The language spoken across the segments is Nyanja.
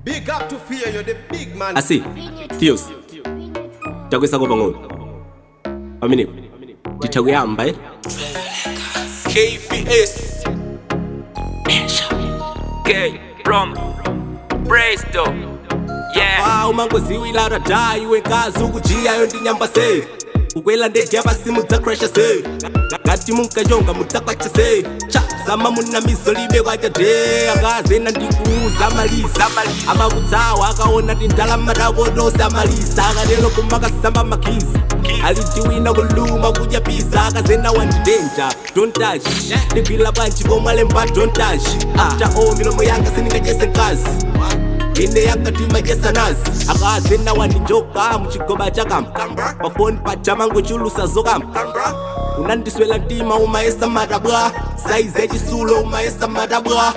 Big up to fear, you're the big man. asi tios takwisa kopa ng'ono pamene titha kuyamba eh? KVS K from Braisto Yeah Ah, umangoziwila radha iwe nkazi ukujiyayo ndinyamba se ukwela ndege pasimu dzakrasha se ngati munkachonga mudzakwacha se cha zama munamizo libe kwacha de akazena ndikuuza malisa amakutsawa akaona tindalama takotosa amalisa akatelo kumakasamba makhizi alitiwina kuluma kudya pisa akazena wandidenja don't touch ndigwila bwanji komwalemba don't touch after all milomo yanga sindingachese nkazi ine yakatima jesanazi akazena wandinjoka muchigoba chakam pafoni pachamango chulusa zokam unandiswela ntima umayesa matabwa saizi yachisulo umayesa matabwa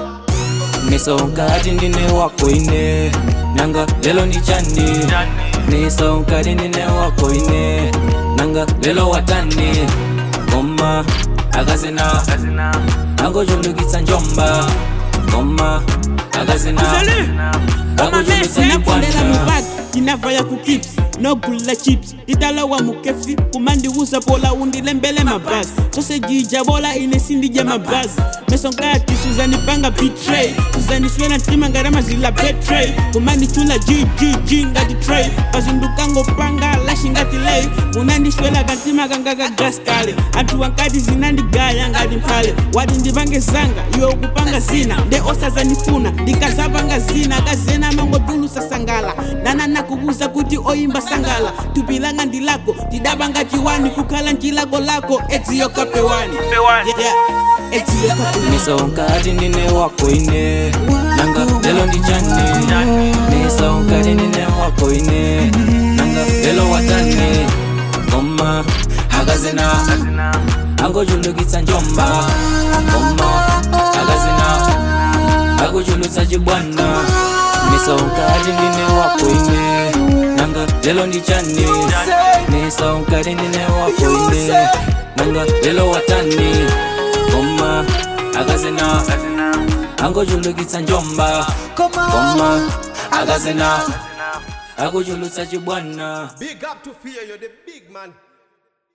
nisonkati ndine wako ine nanga lelo ndi chani nisonkati ndine wako ine nanga lelo watani koma akazina angochulukitsa njomba koma akazina angochulukitsa sinakundela chikwata mubaki tinavaya ku kips nogula chips tidalawa mukefsi kumandiwuza pola undilembele mabhasi sosejija bola ine sindija mabhasi mesonkati suzanipanga betray suzaniswela ntima ngaramazila betray kumandichula jjj ngati tray pazindukangopanga lashi ngati lay munandiswela kantima kanga ka gas kale anthu wankati zinandigaya ngati mphale wati ndipange zanga iwe ukupanga zina nde osazanifuna ndikazapanga zina kazena mangotulusa sangala nananakukuza kuti oyimba sangala tupilanga ndilako tidapanga chiwani kukhala nchilako lako edziyokapewani Yeah, edziyokapewani nisonkati ndine wako ine nanga lelo ndi chani nisonkati ndine wako ine nanga lelo watani koma akazina angochulukitsa njomba koma akazina akuchulutsa chibwana nisonkati ndine wako ine nanga lelo ndi chani nisonkati ndine wako ine nanga lelo watani koma akazina angochulukitsa njomba koma akazina akuchulutsa chibwana Big up to fear, you're the big man.